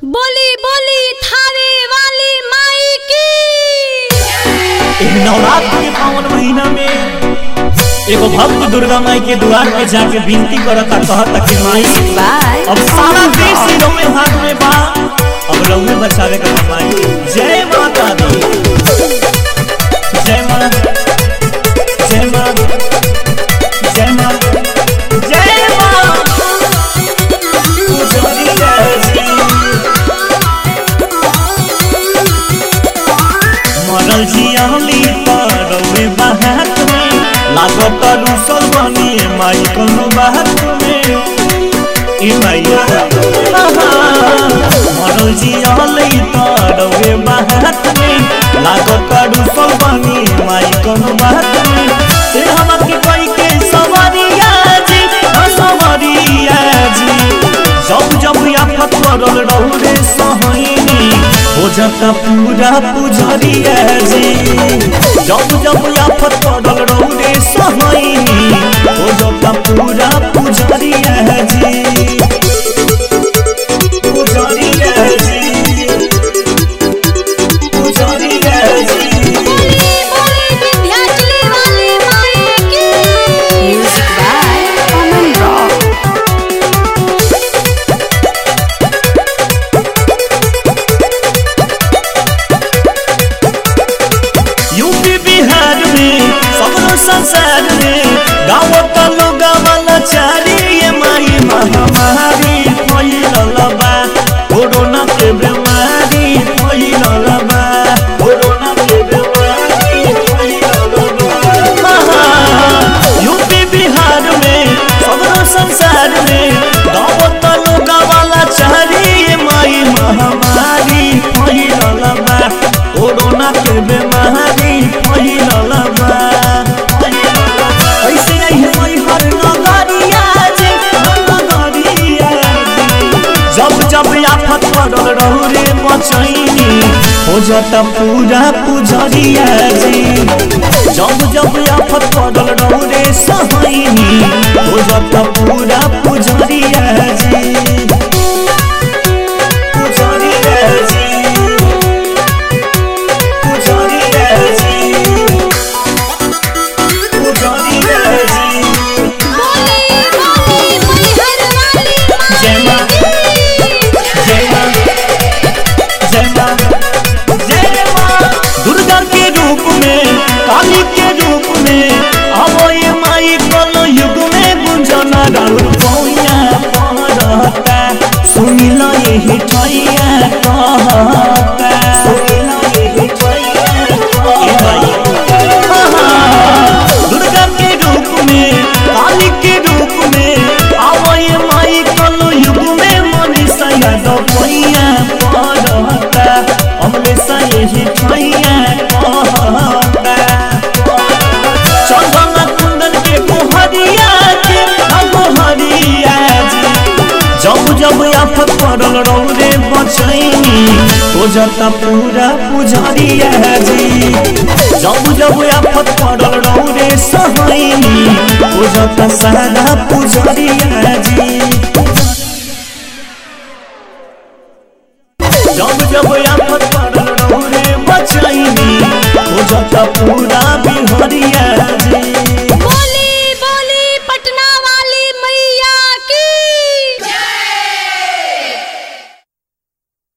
बोली बोली थावे वाली माई की एह नवरात्र के पावन महीना में एगो भक्त दुर्गा माई के द्वार पे जाके विनती करता कहता कि माई अब सारा देश ही रउए हाथ में बा अब रउए बचावे का माई जय माता दी जय मां जय मां जय मां जय मां पुजारी जय जी मरल जियाली परवे बाहत में लागत रुसल बनी माई कोनो बाहत में ई मैया मरल जियाली परवे बाहत में लागत रुसल बनी माई कोनो बाहत में से हमके कोई के सवरिया जी ओ सवरिया जी जब जब आफत पड़ल रहू रे सहनी हो जाता पूरा पुजरिया जी जब जब आफत पड़ल रहू रे सहनी हो जाता पूरा पुजरिया जी पुजरिया जी पुजरिया जी बोली बोली विंध्याचली वाली माई की Music by Common Rock. UP Bihar में सगरो संसार में गाँव का लोग वाला चारी ये माई महामारी फैलल बा कोरोना के बीमारी फैलल बा कोरोना के बीमारी फैलल बा यूपी बिहार में सगरो संसार में गाँव का लोग वाला चारी ये माई महामारी फैलल बा कोरोना के बीमारी फैलल बा ऐसे नहीं होई हर नगरिया जे नगरिया जे। जब जब आफत पड़ल रहू रे बचैनी हो जाता पूरा पुजरिया जी जब जब आफत पड़ल रहू रे सहैनी हो जाता पूरा पुजरिया जी पुजरिया जी पुजरिया जी पुजरिया जी बोली बोली मैहर वाली जय मां माई जय मां जय मां जय मां दुर्गा के रूप में काली के रूप में आवो ये माई कल युग में गुंजना राउर पौया पड़ता सुनी लो ये हिठैया कहता सुनी लो ये हिठैया कहता दुर्गा के रूप में काली के रूप में आवो ये माई कल युग में मनीषा यादव पैया पड़ता अमलेशा यही ठैया कहता चंदन कुंदन के गोहरिया के गोहरिया जी जब जब आफत पड़ल रहू रे बचैनी हो जाता पूरा पुजरिया जी जब जब आफत पड़ल रहू रे सहैनी हो जाता सारा पुजरिया जी जब जब आफत पड़ल रहू रे बचैनी हो जाता पूरा